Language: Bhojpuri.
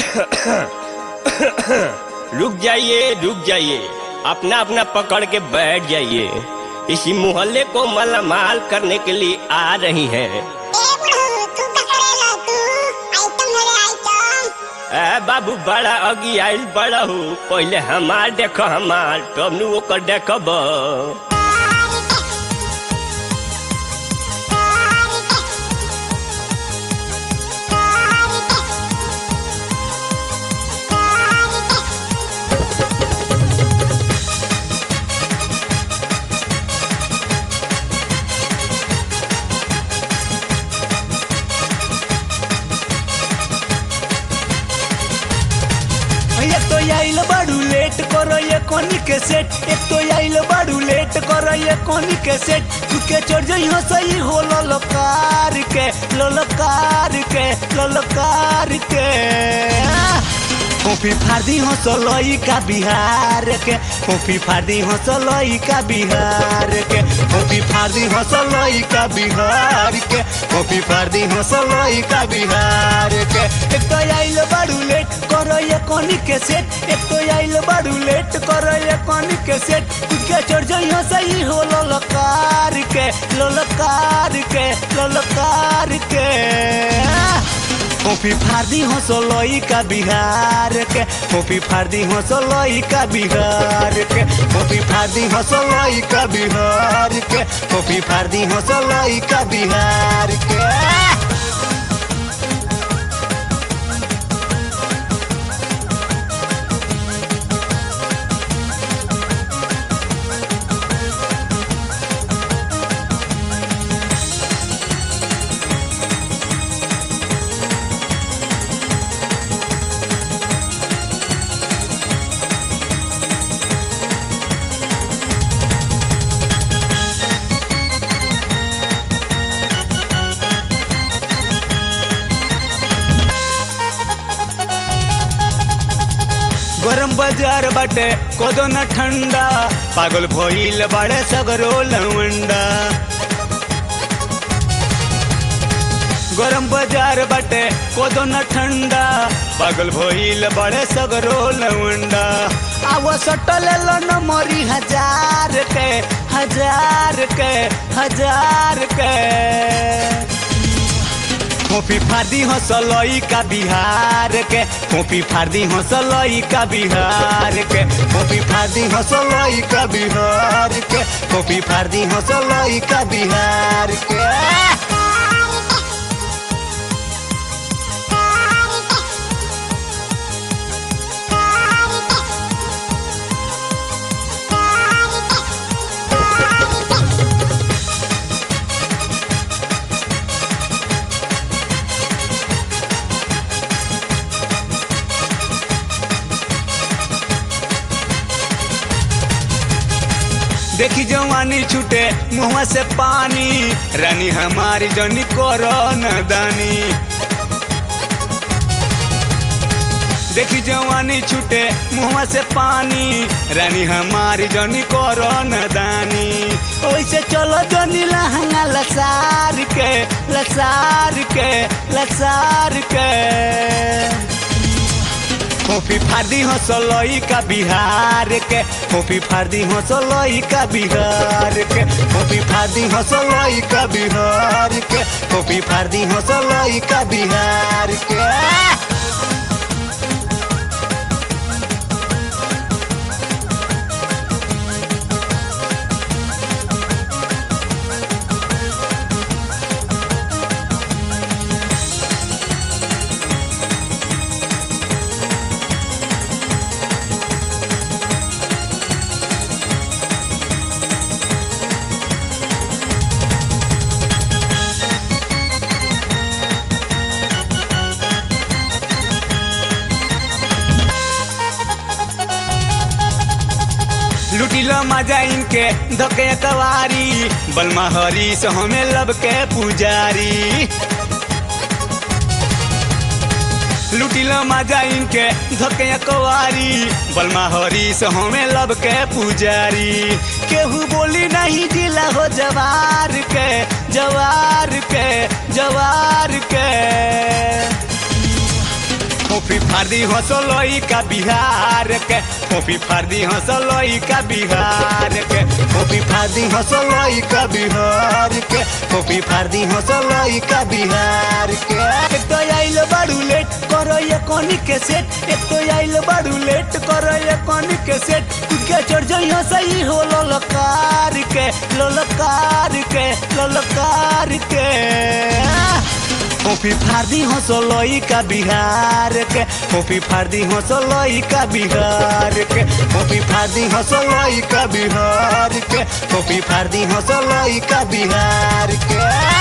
रुक जाइए रुक जाइए अपना अपना पकड़ के बैठ जाइए इसी मोहल्ले को मालामाल करने के लिए आ रही हैं ए बुढ़ऊ तू का करेला तू आइटम मेरे आइटम ए बाबू बड़ा अगी आइल बड़ा हूँ पहले हमार देखो हमार तब नु ओकर देखब एक तो आइल बड़ू लेट करो ये कोनी के सेट एक तो आइल बड़ू लेट करो ये कोनी के सेट तू के चढ़ जइहो सही हो ललकार के ललकार के ललकार के कॉफी फार्दी हो सलोई का बिहार के कॉफी फार्दी हो सलोई का बिहार के कॉफी फार्दी हो सलोई का बिहार के कॉफी फार्दी हो सलोई का बिहार के एक तो आइल बड़ू लेट करो ये कोनी के सेट एक तो आइल बड़ू लेट करो ये कोनी के सेट तू के चढ़ जइहो सही हो ललकार के ललकार के ललकार के कॉफी फार्दी हो सोलोई का बिहार के कॉफी फार्दी हो सोलोई का बिहार के कॉफी फार्दी हो सोलोई का बिहार के कॉफी फार्दी हो सोलोई का बिहार के गरम बाजार बाटे कोदो न ठंडा पागल भइल बाड़े सगरो लवंडा गरम बाजार बाटे कोदो न ठंडा पागल भइल बाड़े सगरो लवंडा आव सटल लो न मरी हजार के हजार के हजार के कॉफी फार्दी हो सलोई का बिहार के कॉफी फार्दी हो सलोई का बिहार के कॉफी फार्दी हो सलोई का बिहार के कॉफी फार्दी हो सलोई का बिहार के देखी जवानी छूटे मुँह से पानी रानी हमारी जनी करो दानी देखी जवानी छूटे मुँह से पानी रानी हमारी जनी करो दानी ओइसे चलो जनी लहंगा लसार के लसार के लसार के कॉफी फार्दी हो सलोई का बिहार के कॉफी फार्दी हो सलोई का बिहार के कॉफी फार्दी हो सलोई का बिहार के कॉफी फार्दी हो सलोई का बिहार के लुटिलो मजा इनके धके कवारी बलमा हरी से हमें लब के पुजारी लुटिलो मजा इनके धके कवारी बलमा हरी से हमें लब के पुजारी केहू बोली नहीं जिला हो जवार के जवार के जवार के फोफी फार्दी हंसलोई का बिहार के फोफी फार्दी हंसलोई का बिहार के फोफी फार्दी हंसलोई का बिहार के फोफी फार्दी हंसलोई का बिहार के एक तो आइल बाड़ू लेट करो ये कोनी के सेट एक तो आइल बाड़ू लेट करो ये कोनी के सेट खुद के चढ़ जाइयो सही हो ललकार के ललकार के ललकार के फोफी फार्दी हंसलोई का बिहार के फोफी फार्दी हंसलोई का बिहार के फोफी फार्दी हंसलोई का बिहार के फोफी फार्दी हंसलोई का बिहार के